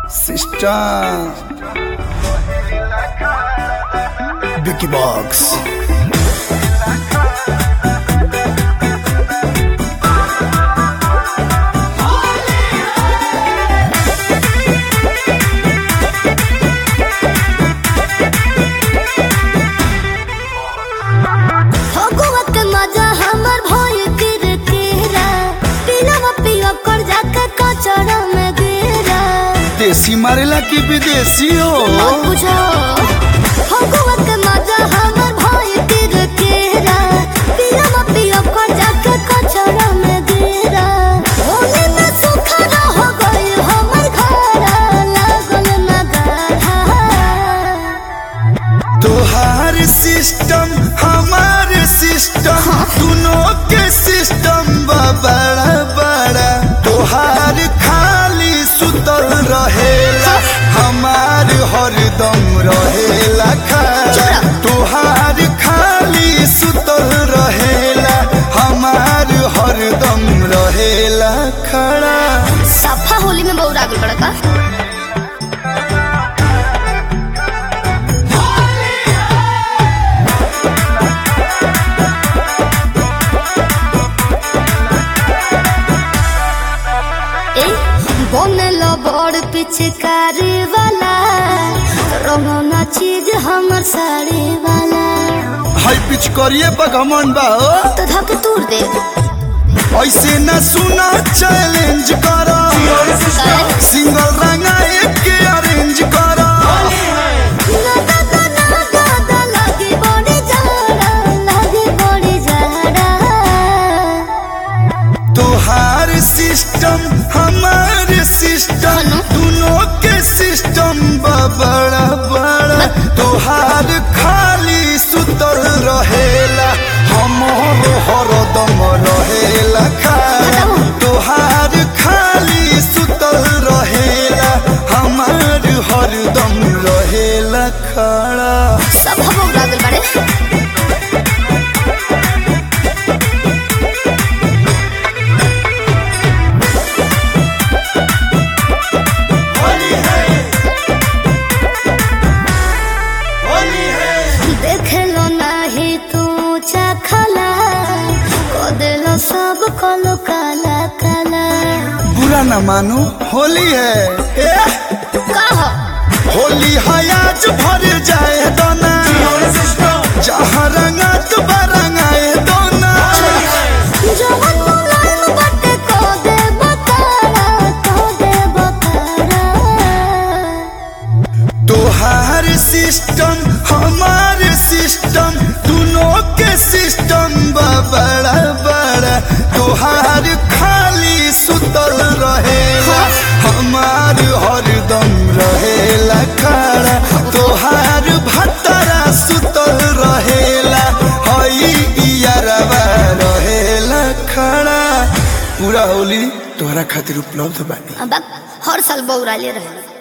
Sister Vicky Box फगुवत मजा हमर भइल किरकिरा पिलवा पियो कर जाके कचरा में गिरा देसी मारेला की विदेशी हो मत पूछो फगुवत मजा हमर भइल किरकिरा पिलवा पियो कर जाके कचरा में गिरा होले में सुखा हो गइल हमर घर लागल ना गाढ़ा तोहार सिस्टम हमार सिस्टम दोनों के सिस्टम बा बड़ा बड़ा तोहार खाली सुतल रहेला हमार हरदम रहेला खड़ा चुरा। तोहार खाली सुतल रहेला हमार हरदम रहेला खड़ा सफा होली में बहुत आगे बढ़ा का ए बनल बड़ पिचकारी वाला रंगना चीज हमर साड़ी वाला हाई पिच करिए बगमन बा हो। तो धक तूर दे ऐसे न सुना चैलेंज करा सिंगल रंगा एक के अरेंज करा ना ना ना ना ना ना लगे बड़ी जाड़ा लगे बड़ी जाड़ा तोहार सिस्टम हमार सिस्टम दोनों के सिस्टम बा बड़ा बड़ा तोहार खाली सुतल रहेला हमर हरदम रहेला खाला तोहार खाली सुतल रहेला हमार हरदम रहेला खड़ा सब हम उड़ा गल बाड़े देखलो नाही तू चखला को देलो सब कलो काला काला बुरा न मानो होली है ए, कह होली है आज भर जाए दोना जहाँ रंगा तो रंगाए दोना जवन मुलायम बटे को दे बतारा को दे बतारा तोहार सिस्टम हमार सिस्टम दोनों के सिस्टम बा बड़ा बड़ा तोहार खाली सुतल रहेला हमार हरदम रहेला खड़ा तोहार भतरा सुतल रहेला हई इयरवा रहेला खड़ा पूरा होली तोहरा खातिर उपलब्ध बानी अब हर साल बौरा ले रहे